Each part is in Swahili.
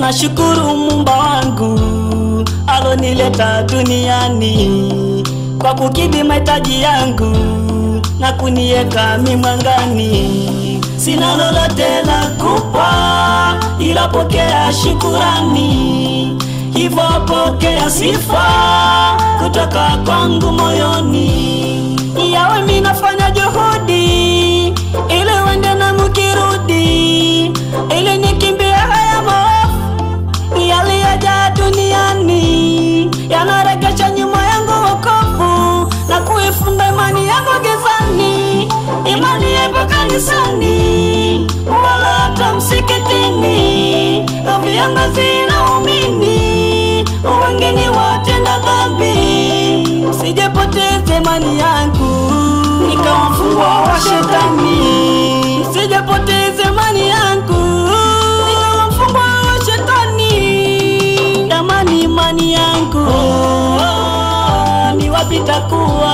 nashukuru Muumba wangu alonileta duniani kwa kukidhi mahitaji yangu na kuniweka mimwangani. Sina lolote la kupa, ila pokea shukurani, hivyo pokea sifa kutoka kwangu moyoni. Yawe mimi nafanya juhudi ili uende na mkirudi, ili nikimbie haya maovu yaliyojaa duniani yanaregesha nyuma yangu wokovu na kuifunga imani yangu gizani. Imani ipo kanisani wala hata msikitini, na viongozi na waumini wengine watenda dhambi. Sijapoteza imani yangu nikawa mfungwa wa shetani, sijapoteza imani yangu nikawa mfungwa wa shetani. Jamani, imani yangu oh, oh, ni wapi takuwa?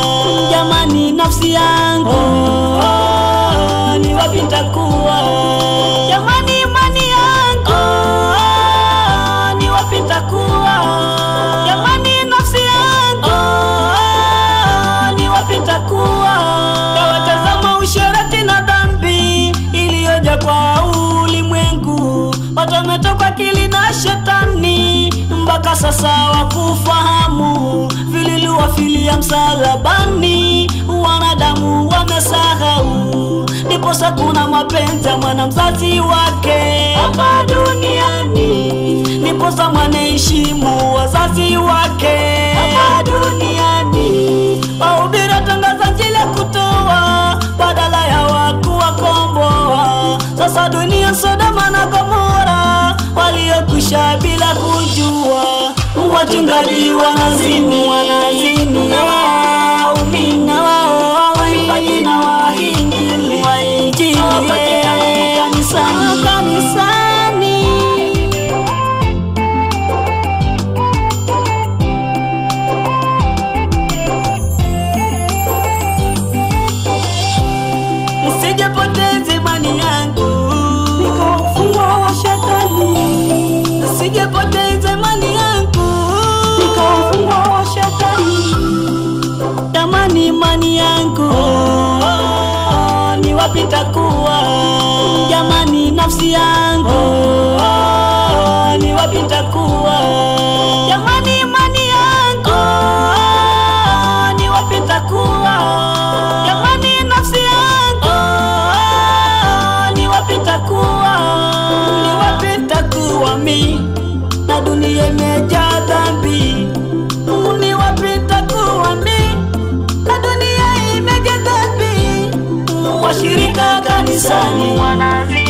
Jamani, nafsi yangu oh, oh, ni wapi takuwa? Jamani, imani yangu oh, oh, ni wapi takuwa? Jamani, nafsi yangu oh, oh, ni wapi takuwa? Tawatazama usherati na dhambi iliyoja kwa ulimwengu, watu wametoka akili na shetani, mpaka sasa wakufahamu vililiwafilia msalabani, wanadamu wamesahau, ndiposa kuna mapenzi ya mwana mzazi wake hapa duniani, ndiposa mwanaheshimu wazazi wake hapa duniani, wahubiri tangaza njili ya kutoa badala ya wakuwakomboa. Sasa dunia Sodoma na Gomora waliokwisha bila kujua, wachungaji wanazini, wanazini na waumini na wao waimbaji na wainjili wainjili kanisani kanisani Nisijapoteza imani yangu nikawa mfungwa wa shetani. Nisijapoteza imani yangu nikawa mfungwa wa shetani. Jamani, imani yangu oh, oh, ni wapi takuwa? Jamani, nafsi yangu oh, oh, ni wapi takuwa? Jamani, imani yangu oh, oh, ni wapi takuwa? Jamani, nafsi yangu oh, oh, ni wapi takuwa? Ni wapi takuwa mi na dunia imejaa dhambi? Ni wapi takuwa mi na dunia imejaa dhambi? Washirika kanisani wanazi